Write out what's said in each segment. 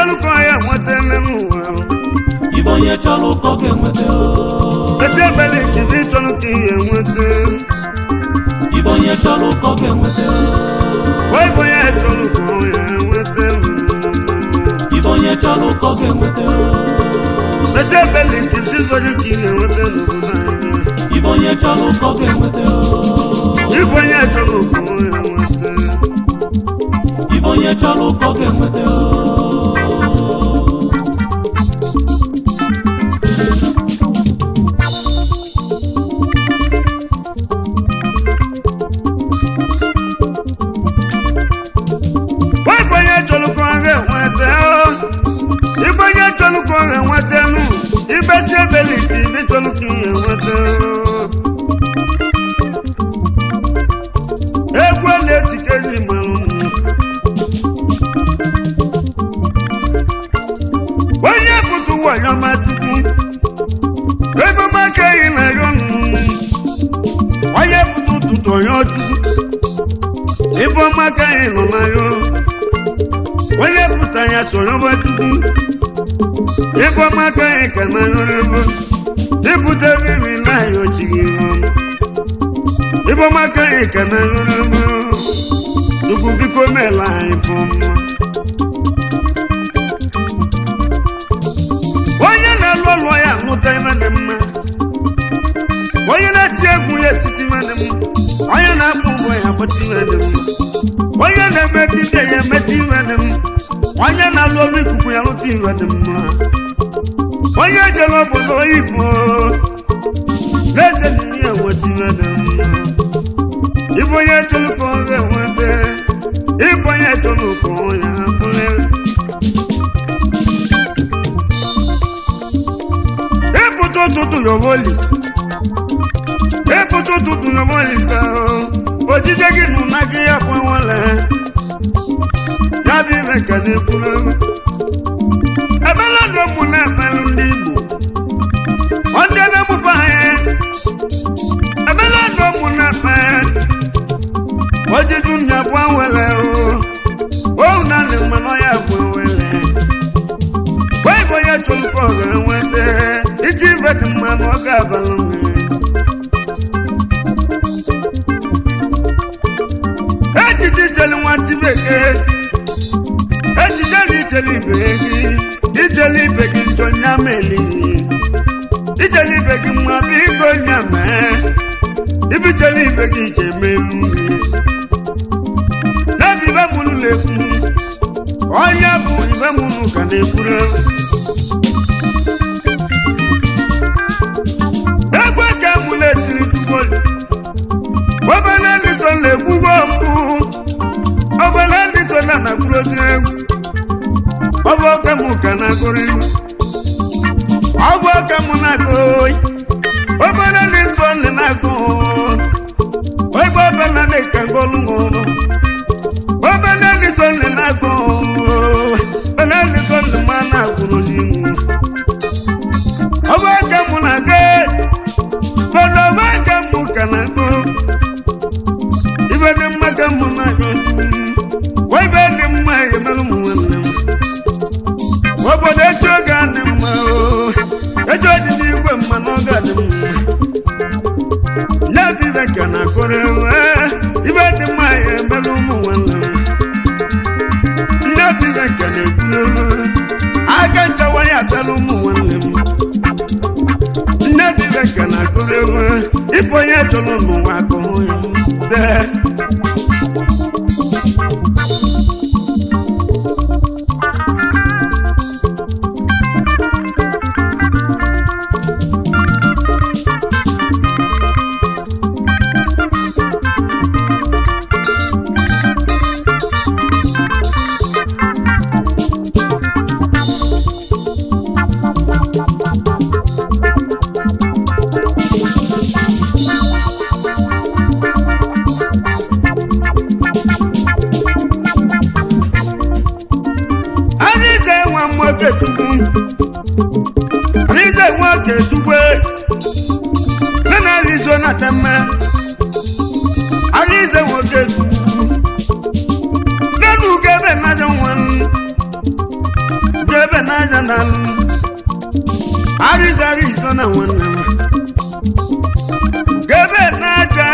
chọrọ ka ọ ya nweta n'ụwa ibe onye chọrọ ụkọ ga-enweta o. ezi ebele ibe chọrọ ka ihe nweta ibe onye chọrọ ụkọ ga-enweta o. wee bụ ya chọrọ ka ọ ya nweta ibe onye chọrọ ụkọ ga-enweta o. ezi ebele ibe chọrọ ka ihe nweta n'obodo anyị ibe onye chọrọ ụkọ ga-enweta o. Ibu onye chọrọ ka ọ ya nweta ibe onye chọrọ ụkọ ga-enweta o. wee bụ onye chọrọ ka ọ ga-enweta ibe onye chọrọ ka ọ ga-enweta nụ ibesi ebele ibe chọrọ ka ihe nweta egwu ole etikezi mara ụmụ onye pụtụ wayo machukwu ego maka eyi na yo onye pụtụ ụtụtụ onye ọchukwu ibe ọmaka eyi nọ na yo onye pụta ya soro machukwu ibe ọmaka eyi ka na yo n'ebe ibute bibi na yo chighị ọma ibe ọmaka eyi ka na yo n'ebe chukwu biko meela anyị bụ mma onye na-alụ ọlụ ya alụta ime dị mma onye na-eti egwu ya etiti ime dị mma onye na-akpụ ụgwọ ya agbata ime dị mma onye na-eme dibịa ya emeta ime dị mma onye na-alụ ọlụ ikuku ya lụta ime dị mma onye jere obodo oyibo na-eze na ihe enweta ime dị mma ịbụ onye chọrọ ka ọ ga-enweta ịbụ onye chọrọ ka ọ ya bụrịrị ịpụta ụtụtụ yobolis ịpụta ụtụtụ yobolis ojije gị nụ na gị ya bụ nwere ya bụ ime ka na-ekwuru ebela ndị ụmụ na-ekpelụ ndị igbo ndị na-emụba anyị ebela ndị ụmụ na-ekpe ojidu nya bụ nwere o na ndị mmanụ ya bụ nwere wee bụ onye chọrọ ka ọ ga-enweta iji ibe dị mma na ọ ga-abalụ gị ejiji ijeli nwatị bekee ejije na ijeli ibe gị ijeli ibe gị njọ nya meli ijeli ibe gị mma biko nya mee ibijeli ibe gị ije melu n'ebe ibe mụnụ na-ekwu onye bụ ibe mụnụ ka na-ekwuru egwu ka mụ na-etiri tugolu obele ndị so na-ekwugo mbụ obele ndị so na na-akwurozi egwu ọbụ oke mụ ka na-agụrụ iwu ọbụ oke mụ na-agụ oyi obele ndị so ndị na-agụ ogbe obele ndị ka ngolu ṅụrụ obele ndị so ndị na-agụ obele ndị so ndị ma na-agụrụzi iwu ọbụ oke mụ na-aga mana ọbụ oke mụ ka na-agụ ibe dị mma ka mụ na-agụ wa ibe dị mma emerụ m nwanne m obodo echi oge adị mma o echi dị n'igwe mma na oge adị mma nye bụ ibe ka na-akụrụ ewe ibe dị mma ya emerụ ụmụ nwanne m nne bụ ibe ka na-ekwuru aka nchawa ya abịala ụmụ nwanne m nne bụ ibe ka na-akụrụ ewe ịbụ onye chọrọ n'ụwa akụhụ ya dee Alize nwa nwoke chukwu Alize nwoke chukwu nne na alizo na temme Alize nwoke chukwu nenu ugebe na jọ nwa na Arizona Arizona nwanne m gebe n'aja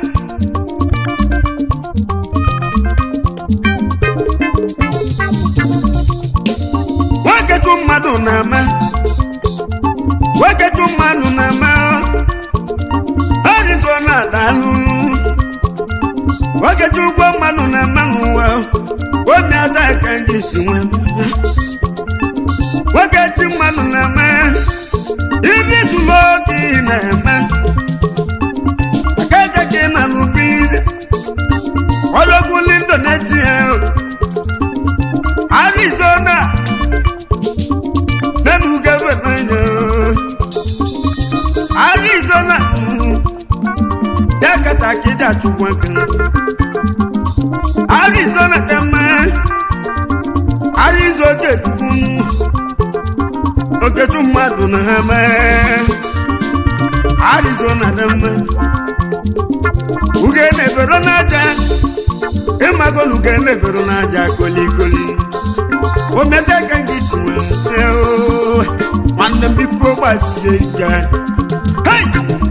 nwoketu mmadụ na-eme nwoketu mmadụ na-eme Arizona daalụ nwoketu ụgwọ mmadụ na-eme n'ụwa omi ada ka ndị si nwee nwoketu mmadụ na-eme ibi zuru oke ị na-eme akaja ka ị na n'ubili ọlọgwuli Indonesia Arizona nenugebe n'anya Arizona dakata ka ị dachukwu aka Arizona dị mma Arizona oketukwu oketu mmadụ na ha mee Arizona dị mma uge na-ebero n'aja ịmago na uge na-ebero n'aja kolikoli omete ka gị si nwee oo, nwanne m biko gbasie ike Hey!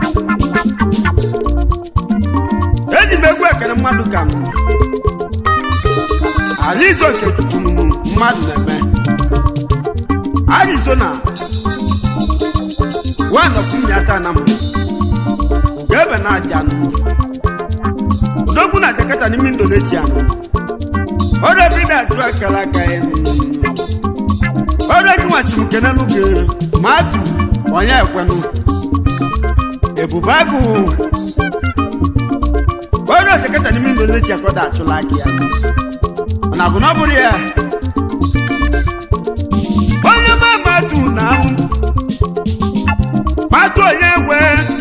eji m egwu ekere mmadụ ka m Alizo Okechukwu mmadụ na-eme Arizona one of Nyata na m ugebe na aja nụ odogwu na Jakarta n'ime Indonesia nụ ọrịa bi na-atụ akara aka ya nụ ọrịa gị nwasị m kenelu gị ma atụ onye ekwenụ ebube agụ ọrịa Jakarta n'ime Indonesia ka ọ da-achụla aka ya ọ na-abụ na ọ bụrụ ya onye ma matu na ahụ matu onye egwe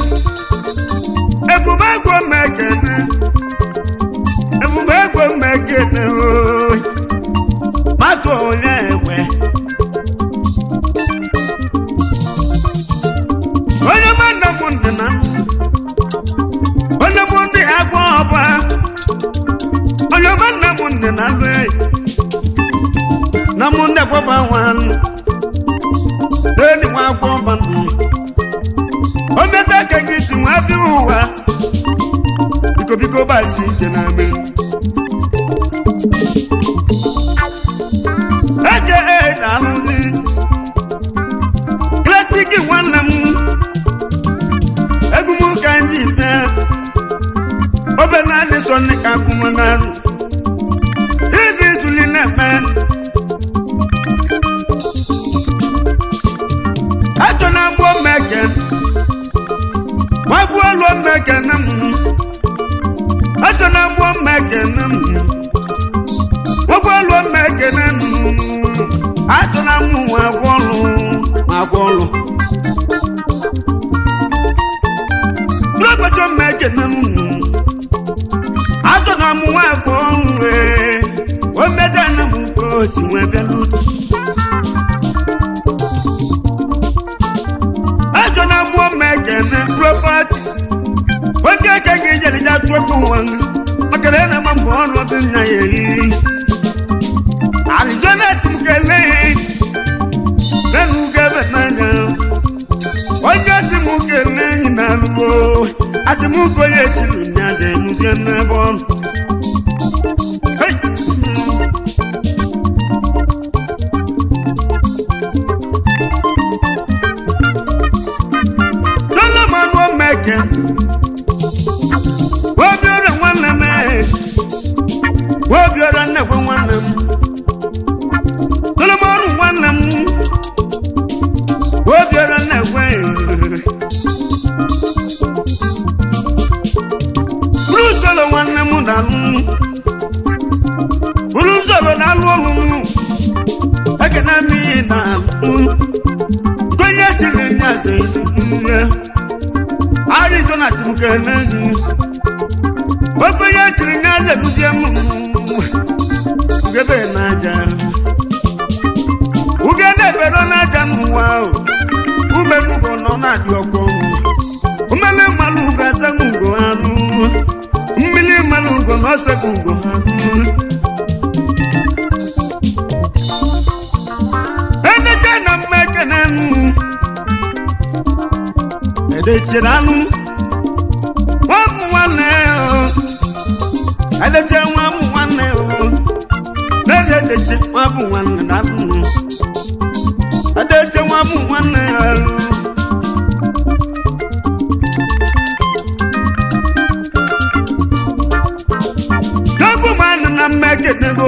ebube ego mmekene ebube ego mmekene ooo matu onye egwe onye ma nna m ndị na onye mụ ndị agwa ọba onye ma nna m ndị na alụ enyi na mụ ndị akwaba nwanụ n'elu nwa akwọ ọba ndụ o meta ka gị si nwa bịa ụwa biko biko gbasi ike na ame eje na alụzi klasiki nwanne m egwu m ka ndị ibe obere adị sọ ndị ka akwụmagarụ ibi tuli na-eme achọ na mgbo mmeke nwagbu olu mmeke na m achọ na mgbo mmeke na m nwagbu olu mmeke na m achọ na mụ nwa agwọ ọlụ ma agwọ ọlụ n'ụbọchị mmeke na m achọ na mụ nwa agwọ ọlụ ee o meda na m ka o si nwee bịa n'udo ajọ na mmụọ mmekene propati onye eke ga ejelija tụọkụ nwa maka na na ma mbọ ọnọdụ nna ya eriri alizonet m kelee nenu ugebe n'anya onye si m kelee yi na alụgo asị m konye tiru nyaze enuzie n'ebe ọnụ Hey! Solomon Omeke Obiora nwanne m eh. Obiora nnekwe nwanne m Solomon nwanne m Obiora nnekwe eh. Buru Solo nwanne m na-alụ Buru Solo na-alụ ọlụ m Ekene m ihe na-alụ Gonye chiri nyaze ihe Arizona si m kene gị okenye chiri n'eze buzie m ugebe n'aja uge na-ebero n'aja n'ụwa ahụ ume n'ugo nọ na-adị ọkụ mmiri mmanụ ugo asaghị ugo anụ mmiri mmanụ ugo na ọsaghị ugo anụ edecha na edechiri alụ nwa bụ nwanne o edeche nwa bụ nwanne o n'eze edeche nwa bụ nwanne na alụ edeche nwa bụ nwanne ya alụ dogo mmanụ na mma ekenego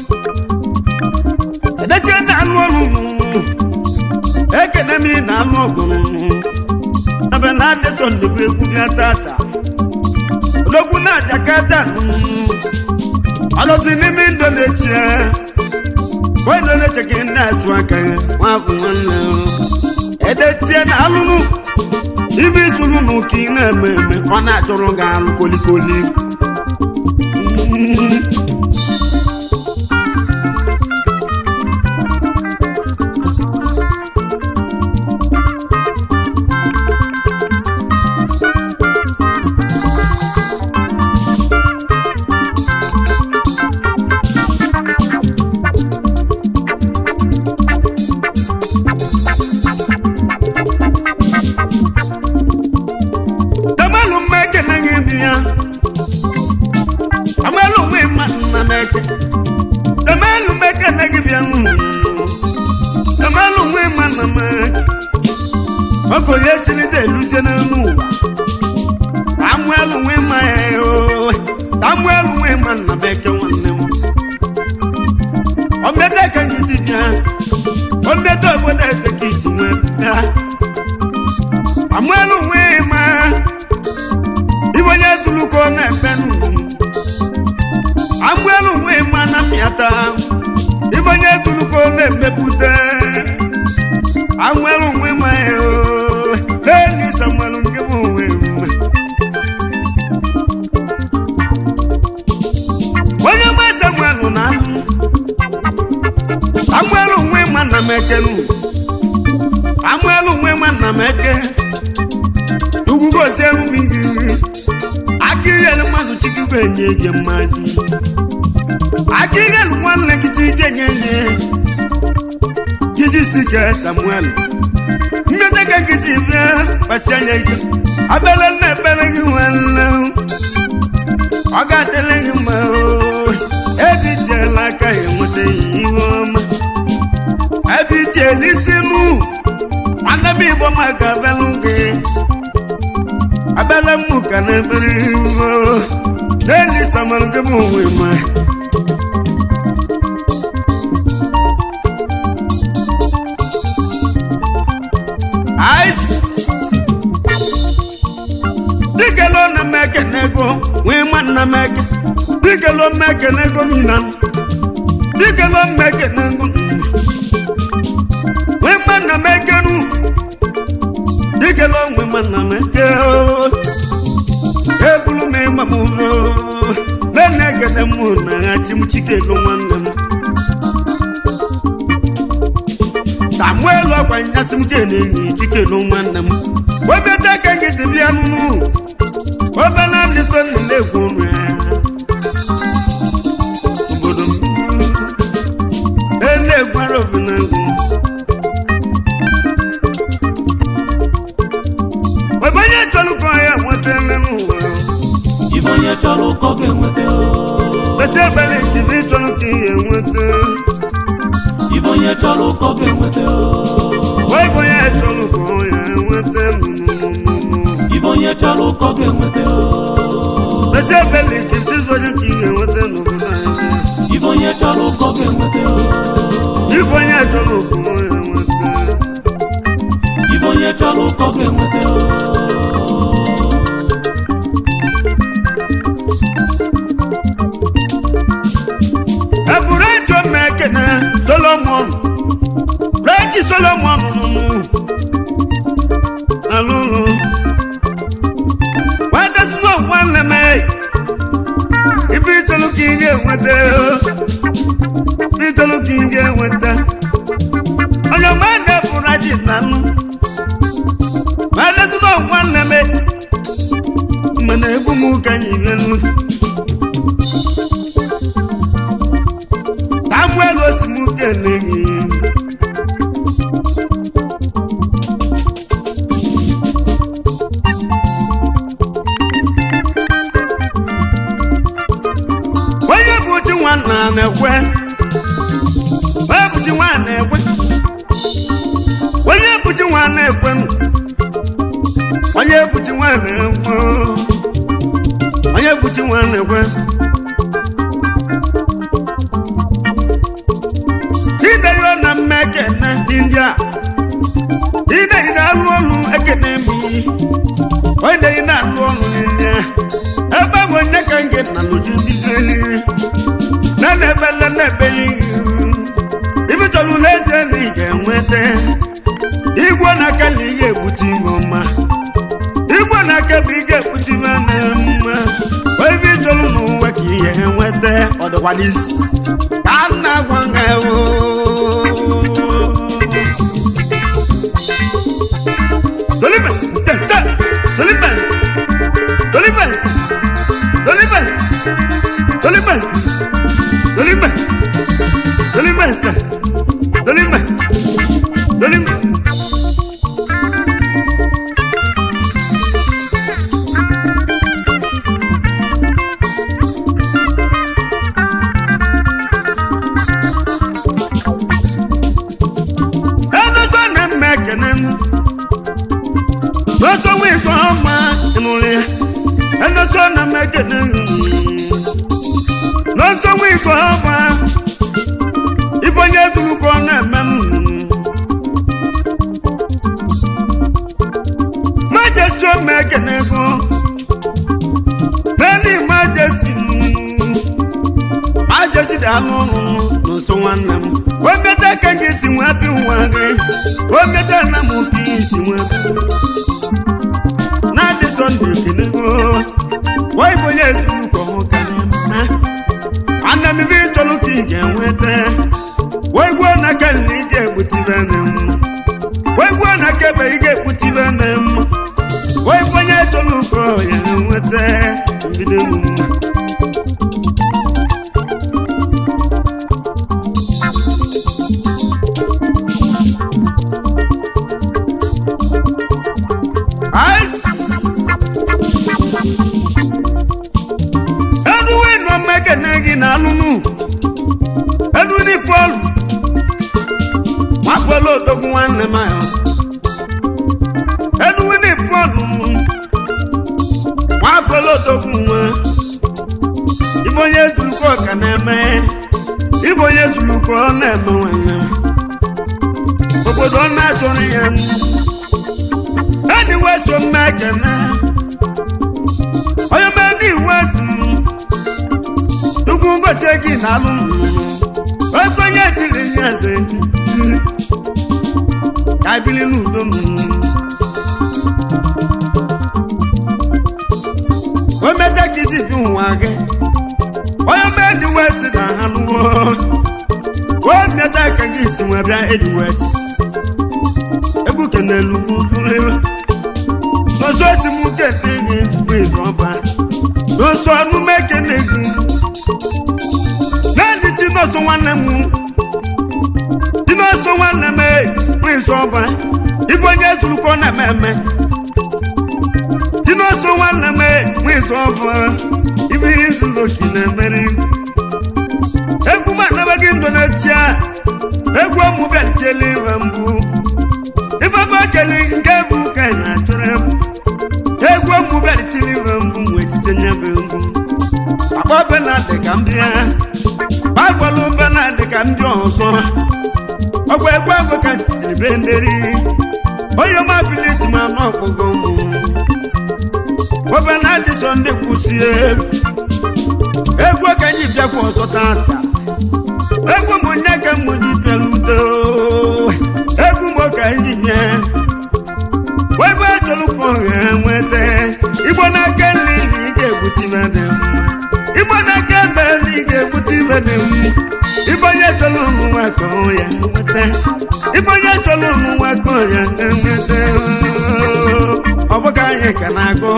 edeche na alụ ọrụ ekene m ị na-alụ ọgụ ebe na adịsọ ndebe egwu bịa tata odogwu na jakata ọlọsi n'ime indonesia o indonesia ka ndị atụ aka ya nwabụ nwanne edechie na alụrụ ibe ịtụrụ n'ụka ị na-eme eme ọ na-achọrọ gị alụ kolikoli Amalu mmeke na gị bi ya Amalu nwe ma nna meke Amalu mmeke na gị bịa nụ Amalu nwe ma nna meke Ọkọ ya chiri de luzie n'elu ụwa Amuelu nwe ma ya o Amuelu nwe ma nna meke nwanne m Omete ka gị si bịa Omete obodo eze ka isi nwe bịa Amuelu nwe ma Ibo onye tuluko na-efe nnụnụ Amuelu nwe ma na mmịata Ibo onye tuluko na-emepụta Amuelu nwe ma o Leli Samuelu nke m onwe m onye ma Samuelu na anụ Amuelu nwe ma na m ekenu Amuelu nwe ma na m eke ugwu gozie elu m iri aka ighelu mmadụ chikikwa enye gị mmadụ aka ighelu nwanne gị chike nye nye gidi si ke samuel mmete ka gị si bịa kpasi anya gị abịala nna ekpere gị nwanne ọ ga-adịrị gị mma o ebitiela aka ya enweta ihe ọma ebitiela isi mụ nwanne m igbo maka abịalụ gị abala mu kana bere wo leli samal ke mo we ma ice digelo na meke nego we man na meke digelo meke nego nyina digelo meke nego we man na meke nu digelo we man na meke o ebulu m ịgba m ụlọ nene egede m na-aghachi m chikelu nwanne m samuel ọkwa nyasị m ga-enye chikelu nwanne m webeta ka gị si bịa nụnụ obere ndị so nna na-ekwu ọnụ ya obodo m na-egwara obenagwu ebe onye chọrọ ka ya nweta n'ụwa ibe onye chọrọ ụkọ ga-enweta o. Bese ebele ibe ịchọrọ ka ihe nweta ibe onye chọrọ ụkọ ga-enweta o. wee bụ onye chọrọ ka ọ ya nweta nnụnụnụnụ ibe onye chọrọ ụkọ ga-enweta o. Bese ebele ibe ịchọrọ ka ihe nweta n'obodo anyị ibe onye chọrọ ụkọ ga-enweta o. Ibe onye chọrọ ka ọ ya nweta ibe onye chọrọ ụkọ ga-enweta o. eburu ejo mma ekene solomon reji solomon nụnụ alụlụ wadesino nwanne m ibe itolu ka ị ga-enweta ibe itolu ka ị ga-enweta onye ọma na-eburu aji na nụ wadesino nwanne m mana egwu m ka anyị bịa samuel osimuke n'enyi na-ekwenụ onye ebuchi nwa na-ekwe onye ebuchi nwa na-ekwe ideyo na mma ekene dị ndị a ide ide alụ ọlụ ekene mi onye ide na-alụ ọlụ ndị a ebe bụ nne ka nke na lụju bizeli na na-ebele na-ebeli ibi chọrọ n'ezie na ị ga-enweta igwe na-aka na ị ga-egbute ime ọma igwe na-aka bụ ị ga-egbute ime na mma ibi chọrọ n'ụwa ka ị ga-enweta ọdịkwadisi ka a na-agwa ha Dolibe, tẹ̀sẹ̀, dolibe, dolibe, dolibe, dolibe, dolibe, dolibe sẹ̀, dolibe, dolibe. Ẹnu tó nà mẹ́kẹ̀nẹ́ nù lọ́sọ̀wé sọ ọmọ ìmúlẹ̀ ẹnọ́sọ̀ nà mẹ́kẹ̀dẹ̀ lọ́sọ̀wé sọ ọmọ ìbọnyẹ tulukọ nà mẹ́mu májẹ sọ mẹ́kẹ̀dẹ̀ kọ́ lẹ́ni májẹ sí májẹ sí dànù lọ́sọ̀ wọn nà mú wọ́n mẹ́ta kẹ́kẹ́ sí wọn bí wọn rẹ̀ wọ́n mẹ́ta nà mú kí sí wọn bí na-adị sọnde kenego wa igbo onye ezuru ka ọhụ ka na-eme ana m ibe ịchọrọ ka ị ga-enweta wa igbo na aka na ị ga-egbutibe na m wa igbo na aka ebe ị ga-egbutibe na m wa igbo onye chọrọ ka ọ ya enweta mbido emu mma Ice. Edwin nọ mmekene gị na alụnụ Edwin Paul nwapụla odogwu nwanne m ahụ Edwin Paul nwapụla odogwu nwa Ibe onye zurukọ ka na-eme Ibe onye zurukọ ọ na-eme nwanne m Obodo ọ na-achọrọ ya m ẹni wá so mẹ́kẹ̀nẹ́ ọyọ mẹ́ni wá sí dukun gbèsè kì í nàlú ọgbọ́n yẹn ti lè yẹn ṣe kábílì nù ló mú o mẹ́tẹ́ kì í sì fi hùwà gẹ́ ọyọ mẹ́ni wá sí nàlú o mẹ́tẹ́ kì í sì wọ́n bí ẹni wá sí egwu kenelu lulere n'ọsọ esi m kene gị bụ ịzọba n'ọsọ ọnụ m ekene gị naanị ti n'ọsọ nwanne m ti n'ọsọ nwanne m bụ ịzọba ife onye zuru ka ọ na-eme eme ti n'ọsọ nwanne m bụ ịzọba ife ihe zuru oke na-emeri egwu m anabaghị ndụ na-etia egwu ọmụ bịalichela iwe mbụ ifefe okele nke bụ ka ị na-achọrọ egwu ọmụ bịalitiri iwe mbụ wee tite nyebe mbụ akpọ benadị ka m bịa gbagbọlụ benadị ka m bịa ọzọ ọgwa egwu agwụ ka ntiziri be nderi onye ọma biliti ma nọ ọkpọgo mụ obenadị sọ ndị kwụsị egwu egwu ka anyị bịakwa ọzọ tata egwu m nye ka m ji bịalute egwu m ka anyị bịa webe ejolukwu ọha nweta igbo n'aka nri na ị ga-egbute ibe dị mma igbo n'aka ebe na ị ga-egbute ibe dị mma ibe onye chọrọ ụmụ nwa ka ọ ya nweta ibe onye chọrọ ụmụ nwa ka ọ ya nweta ọ bụghị anyị ka na-agụ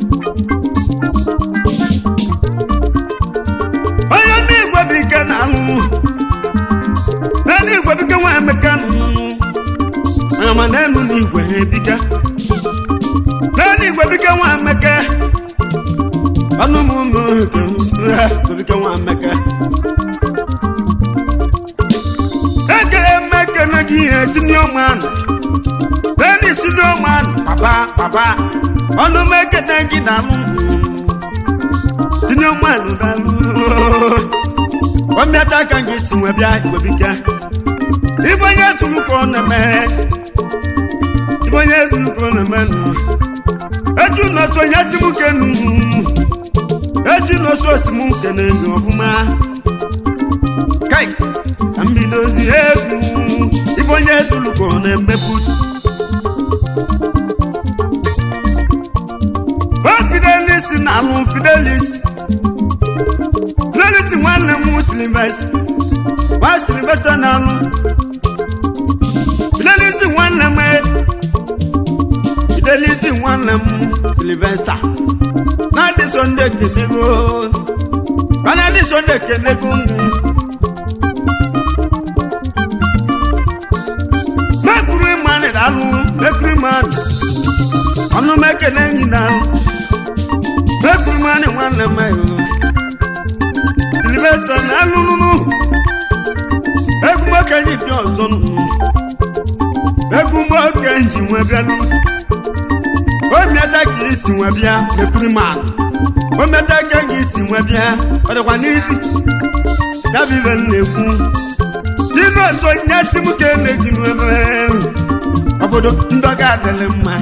onye ndị igwe bụ ike na-alụ naanị igwe bike nwa emeka ama n'elu n'igwe ha ebika naanị igwe bike nwa emeka ọnụ m ụmụ igwe nwa emeka ekele mmeke na gị ihe si n'ọma anụ naanị papa ọnụ m ekene gị dalụ tinye mmanụ dalụ ọmịata ka gị si nwe bịa igwebike ibe onye tụrụ ka ọ na-eme ibe onye tụrụ ka ọ na-eme nụ eju nọsọ onye si m kenu eju nọsọ osi m kene gị ọfụma kai ka m bidozi egwu ibe onye tụrụ ka ọ na-emepụ o fidelis na alụ fidelis fidelis nwanne m silvester nwa silvester na alụ fidelis nwanne m fidelis nwanne m silvester na adị sonde kenego mana adị sonde kenego ndụ mekuru mmanụ dalụ mekuru mmanụ ọnụ m ekele enyi dalụ mekuru mmanụ nwanne m ayo silvester na alụ nụnụ egwu m okenye bịa ọzọ nụnụ egwu m okenji nwe bịalụ omiata ka isi nwe bịa mekuru mmanụ omiata ka gị isi nwe bịa ọ dịkwa n'isi dabibe na-ekwu n'ime otu onye si m ka emeji n'ebe obodo ndọga adịrị mma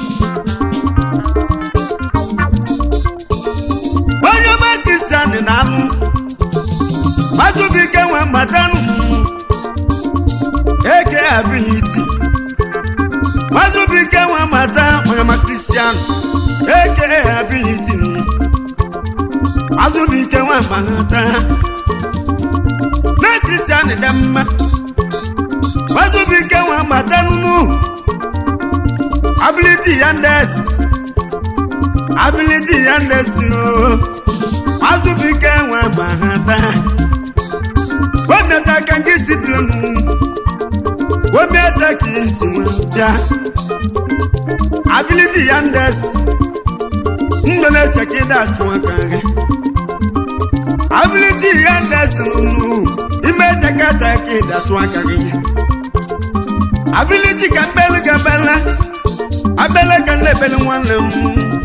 onye ọma kristian na-alụ mazụbike nwe matanụ eke abiliti mazụbike nwe mata onye ọma kristian eke abiliti mazụbike nwe mata na kristian dị mma mazụbike nwe mata nụnụ abiliti ya ndesi abiliti ya ndesi o mazụbike nwe mata wemiata ka nke si bionu wemiata ka isi nwe bịa abiliti ya ndesi ndụ na-eche ka ịda achụ aka gị abiliti ya ndesi nụnụ ime chekata ka ịda achụ aka gị abiliti ka mkpelu ga bele abele ka nlebele nwanne m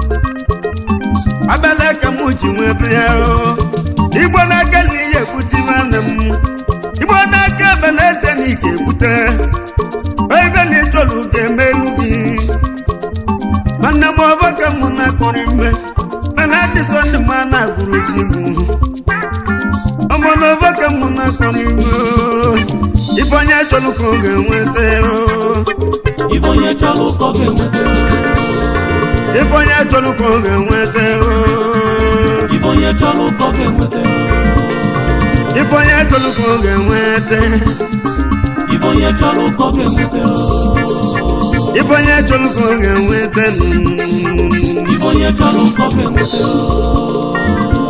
abele ka mụ ji nwee bịa o igbo n'aka na ihe ekwute nwanne m igbo n'aka ebele eze na ike ekwute ebe na ịchọrọ ga-eme elu gị nwanne m ọbọ ka mụ na-akọrọ ime mana adị sọnde ma na-agụrụzi egwu ọmọ n'ọbọ ka mụ na-akọrọ ime ibe onye chọrọ ka ọ ga-enweta ibe onye chọrọ ụkọ ga-enweta ibe onye chọrọ ka ọ ga-enweta ibe onye chọrọ ụkọ ga-enweta ibe onye chọrọ ka ọ ga-enweta ibe onye chọrọ ụkọ ga-enweta ibe onye chọrọ ka ọ ga-enweta ibe onye chọrọ ụkọ ga-enweta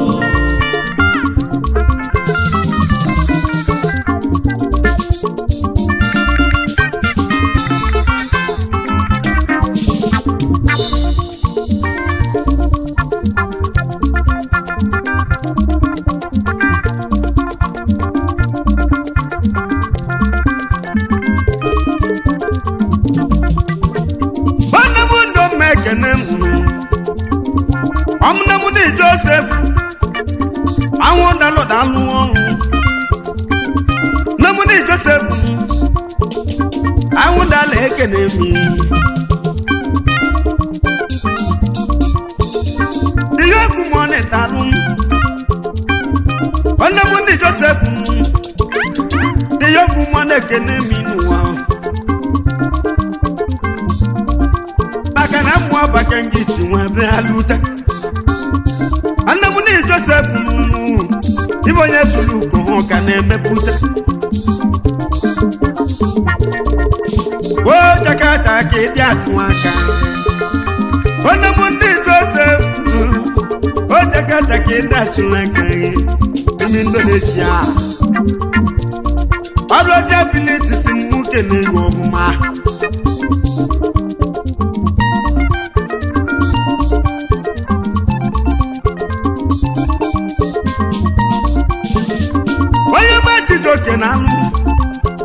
nwanne m ndụ mma ekene m ọmụne m dị josef anwụ dalụ dalụ ọrụ nne m dị josef anwụ dalụ ekene m ihe egwu m ọ na-etalụ nwanne m dị josef ihe egwu m ọ na-ekene m n'ụwa maka na mmụọ baka ngị si nwe bịa lute nne m na josef ibe onye zuru ugo ha ka na-emepụta o jakata ka ịdị atụ aka nne m ndị josef o jakata ka ịdị atụ aka emi indonesia ọrụ ozi abiliti si m nwoke na-ewu ọfụma onye ma Chijioke na anụ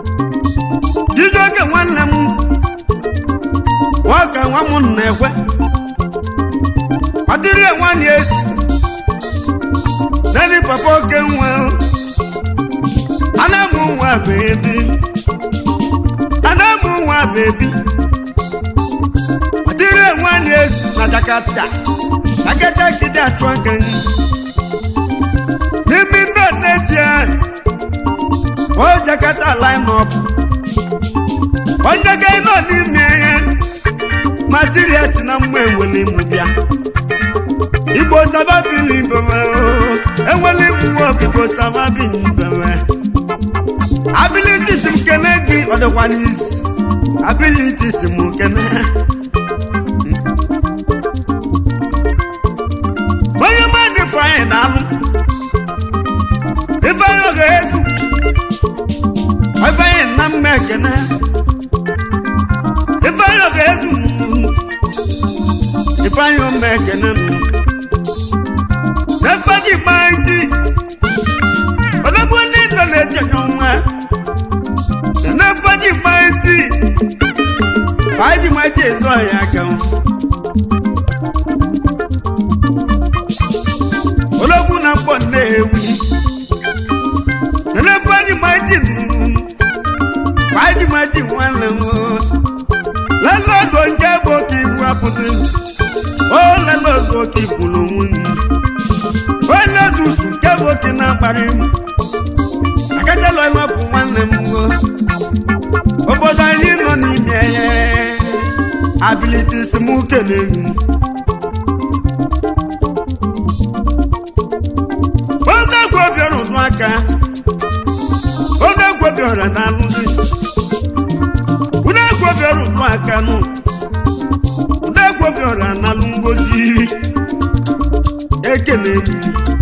Chijioke nwanne m nwoke nwa m na-ekwe ọdịrị nwanyị esi nani papa oke nwa anamu nwa bebi anamu nwa bebi ọdịrị nwanyị esi na jakarta agata kide atụ aka nyi n'ime ndị neti a o jakarta line up onye ga nọ n'ime ya materials na mma enwere imu bịa igbo sababili bewe enwere imu wọk igbo sababili bewe abilities m kene gị ọ dịkwa n'isi abilities m kene onye mmadụ ifeanyị na-alụ ifeanyị oge ezu ifeanyị na mma ekene ifeanyị oge ezu ifeanyị ome ekene nụ n'efe gị gbaa ntị odogwu ndị ndọ na-echenye nwa n'efe gị gbaa ntị ka anyị ji maji ezu ọhịa aka m ológun náà pọ̀ léwu nínú fájì májì nù fájì májì wọn lè mú lọ́lọ́dọ̀ ń jẹ́ bókì ìbú àpótí ó lọ́lọ́dọ̀ kì í bù lòun ni ó lọ́dún sùn jẹ́ bókì náà parí akẹ́kẹ́ lọ iná bù wọn lè mú obodo yìí nọ n'ime abilities mú kele yìí. odogwu obiọra ụdụ aka odogwu obiọra na-alụ dị odogwu obiọra ụdụ aka nụ odogwu obiọra na-alụ ngozi ekele m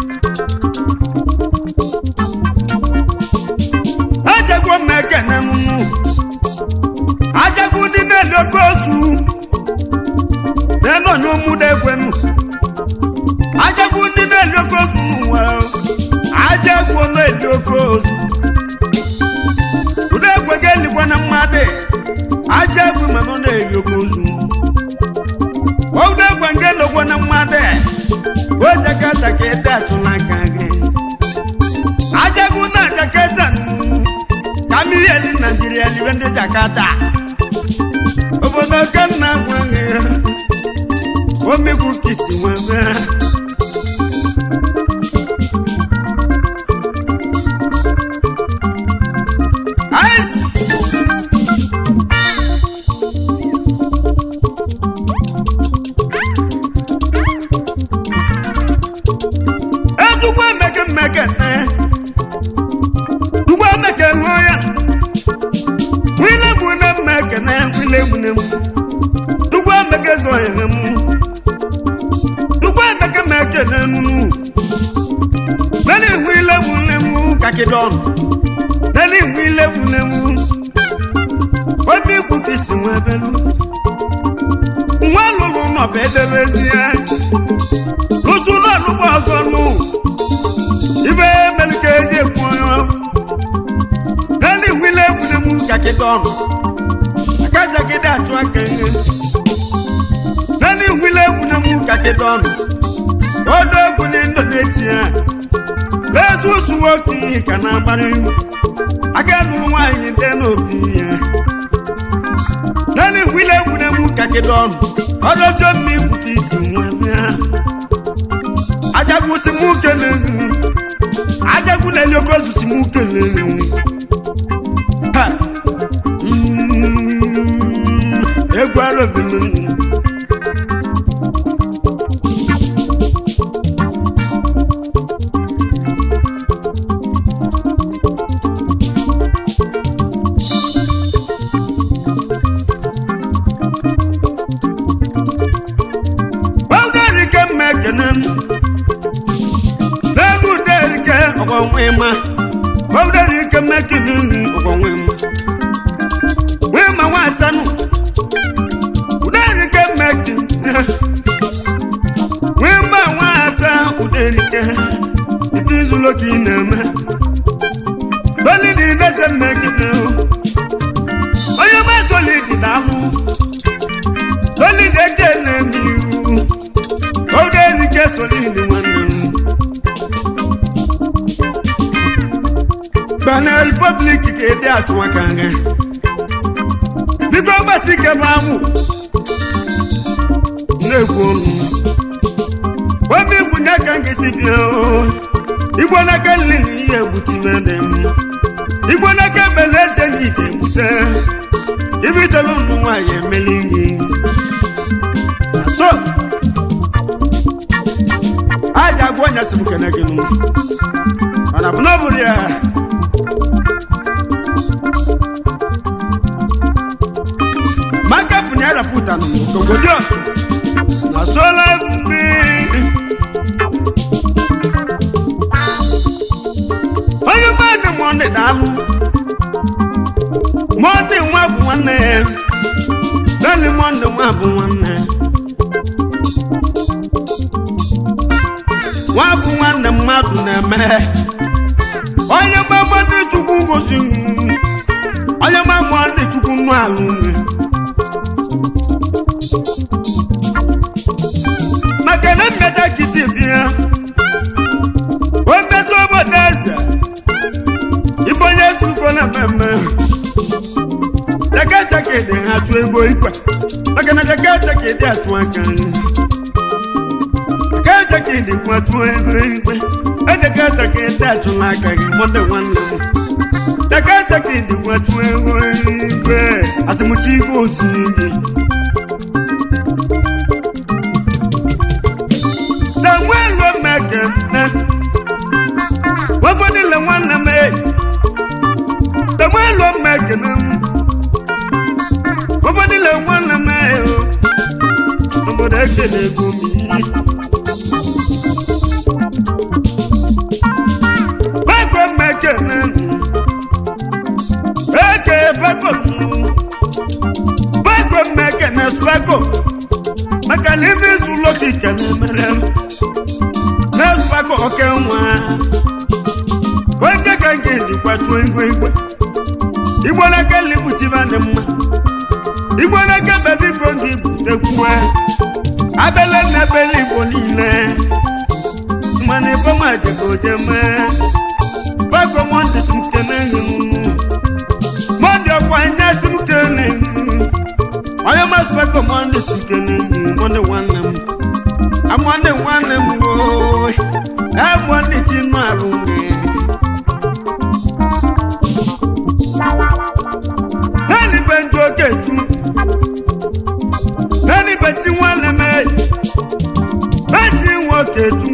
ajagwo m ekene nụ ajagwo ndị na-eli oke otu na-enọ n'ụmụda ekwenu ajagwu ndị na-eli oke ozu n'ụwa ajagwu na-eli oke ozu ụdị egwe ga-elikwa na mmadụ ajagwu mana ọ na-eli oke ozu ụdị egwe nke lokwa na mmadụ o jakata ka ede atụla aka gị ajagwu na jakata ka m ihe li naijiria libe ndị jakata obodo ka nna gwa gị omegwu kisi nwa bịa edugbo emeke mmeke dugbo emeke lụọ ya nwile bụ na mmeke na nwile bụ na mụ dugbo emeke zụọ ya na mụ dugbo emeke mmeke na nunu nani nwile bụ na mụ kakidọn nani nwile bụ na mụ omi ikwu ka isi nwa belu nwa lụrụ nọba edebezi ya lụsụ n'ọnụgbọ ọzọ nụ ibe melike eji ekwu onye nani nwile bụ na mụ kakidọn akajagide atụ aka ihe nani nwile bụ na mụ kakidọn ọdọ egwu ndị ndụ na-eti ya lezu otu nwoke ihe ka na-agbarị aga nụrụ nwaanyị dị n'obi ya naanị wile egwure m ka gị dọnụ ọdọzọ mma ikwu ka isi nwe bịa ajagwusi m kele ajagwu na-eli oke ozusi m kele Ha! Mm, egwu alobinu ọdụrike mma ekene m n'elu uderike ọgwọnwe ma ọdụrike mma ekene ihi ọgwọnwe ma nwee ma nwa asanụ uderike solidi nwanne m Benin Republic ka ede achụ aka nga biko gbasi ike bụ amụ na-ekwu ọnụ omi igwu n'aka nke si bịa oo. igbo n'aka nri na ihe egbute ime dị m igbo n'aka bele eze na ike egbute ibitolu ụmụ nwaanyị emeli ihe so aja agwa ọnya si m kene gị nụ mana bụ na ọ bụrụ ya maka bụ na yarapụta nụ n'obodo ọsụ na sola mgbe onye mmadụ mọnde daalụ mọnde nwa bụ nwanne ya dali mọnde nwa bụ nwanne ya nwa bụ nwanne mmadụ na-eme onye mgbagba ndị chukwu gozi onye mgbagba ndị chukwu nụ alụ nwe maka na mmeta kisi bịa o metụ obodo eze ibe onye zurukọ na mmemme teketeke ha achụ ego ikwe maka na teketeke achụ aka nri teketeke dị kwatụ ego ikwe eteketeke dị achụla aka gị mọde nwanne m teketeke dị kwatụ ego ikwe asịmụchi igwe osi gị na nwelo mekene wafọdịle nwanne m e na nwelo mekene wafọdịle nwanne m e obodo ekele ego m Bako mekene eke bako bako mekene spako maka na ibe izu ụlọ ka ike na-emere m na-espako oke nwa onye ka nke dịkwa chụọ igwe igwe igbo n'aka ligbutiba dị mma igbo n'aka bebiko gị butekwuwe abele na ebele igbo niile mana iboma jegoje mee bako mọndị si m kene enyi m mọndị ọkwa nye si m kene enyi onye masị bako mọndị si kene enyi mọndị nwanne m amọndị nwanne m woo amọndị chi nụ arụ gị naanị be ndị oke tu naanị be chi nwanne m eji nwoke tu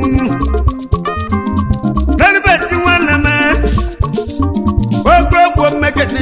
naanị be chi nwanne m oke ogbo mmekete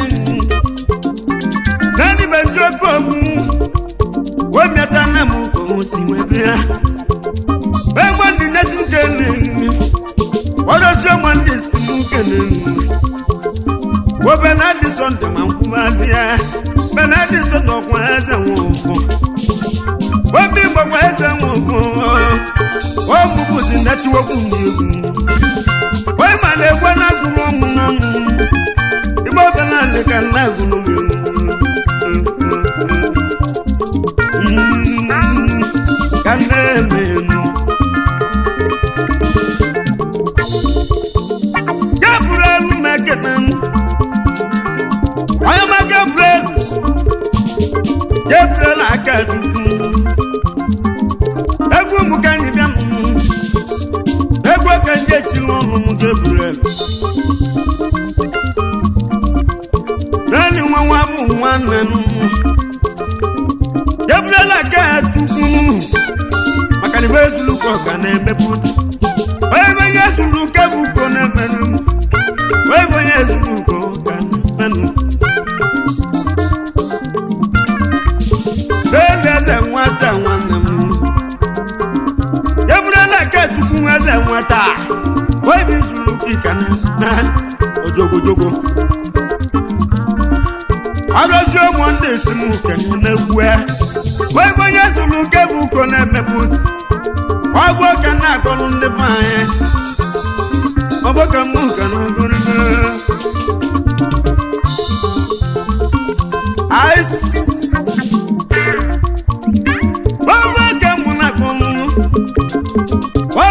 naanị be ndị oke ogbu wemiata na m ka o si nwebe ya egbe ndị na-esi nkene ọdọsi ọmọ ndị si m nkene obe na adị sọnde ma nkwumazi ya be na adị sọnde ọkwa eze nwe ụfọ obi gbakwa eze nwe ụfọ ọmụbụzi netiwokwu ndị egwu onye ma na-egwe na-agụrụ ọmụ n'ọnụ igbe obe na adị ka na-agụrụ m ka na-eme enu Gabriel mekene onye ma Gabriel Gabriel aka chukwu egwu m ka anyị bịa m egwu ka ndị etiri ọnụ m Gabriel naanị nwa nwa bụ nwanne m Gabriel aka chukwu maka na ibe ezulu ka ọ ga na-emepụta onye bụ onye ezulu nke bụ uko na-emenụ m onye bụ onye ezulu ka ọ ga na-emenụ Bẹ́ẹ̀ni ẹsẹ̀ nwata nwanne m. Eburela ka chukwu nwa eze nwata. Wee bi zuru kika na na ojogojogo. Ọdọzi ụmụ ndị si m kenye na-egwu ya. Wee bụ onye zuru nke bụ uko na-emepụ. Ọ bụ oke na-akọrọ ndị be anyị. Ọ bụ ka mụ ka na-agụrụ Ice. Ọba ka mụ na-akpọ mụ. Ọ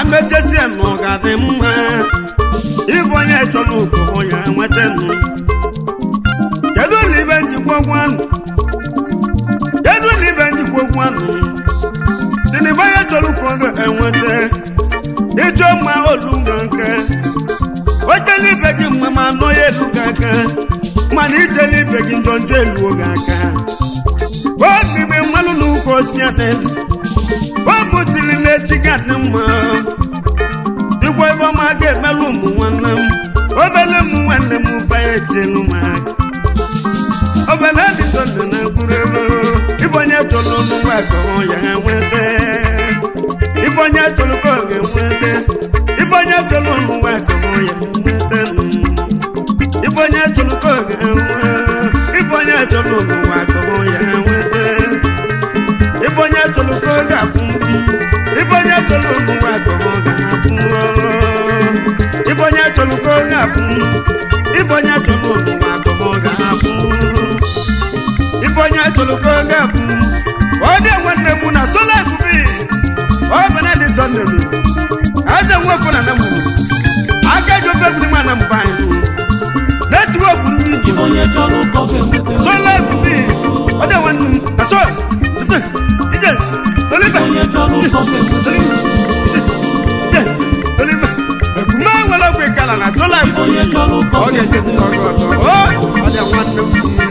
mechesie na ọ ga-adị mma ịbụ onye chọrọ ụkpụrụ ya nweta nụ kedu ụlọ ibe njikwa okwu anụ kedu ụlọ ibe njikwa okwu anụ dị na onye chọrọ ụkpụrụ ga-enweta ịchọ mma olu ga nke ochela ibe gị mma ma anọ ya elu gị aka mana ijela ibe gị njọ njọ eluo gị aka obibi mmanụ na ụka osi adaeze o butiri n'echi gadị mma dịkwa ebe ọma ga-emelụ ụmụ nwanne m obele ụmụ nwanne m banye etielu m aka obele dịsọnde na mkpụrụ ebe ịbụ onye tụrụ n'ụwa akọrọ ya nweta ịbụ onye tụrụ ka ọ ga-enweta ịbụ onye tụrụ n'ụwa akọrọ ya nweta ịbụ onye tụrụ ka ọ ga-enwe ịbụ onye tụrụ n'ụwa akọrọ ya nweta ịbụ onye tụrụ ka ọ ga-akwụ ịbụ onye tụrụ n'ụwa akọrọ ga-akwụ ịbụ onye tụrụ ka ọ ga-akwụ ịbụ onye tụrụ n'ụwa akọrọ ga-akwụ ịbụ onye tụrụ ka ọ ga-akwụ ọ dị nwanne m na sola ebube ọ bụ na dị sọnde m aze nwefọ na nam aka ji ofe bụ n'ime anam ba anyị netwọk ndị Ibe igbo onye chọrọ ụkọ ga-enweta sola ebube ọ dị nwanne m na so ije ije olive onye chọrọ ụkọ ga-enweta ije olive ekume nwere ọgwụ ịkala na sola Ibe onye chọrọ ụkọ ọ ga-eje ọgụ ọzọ ọ ọ dị nwanne m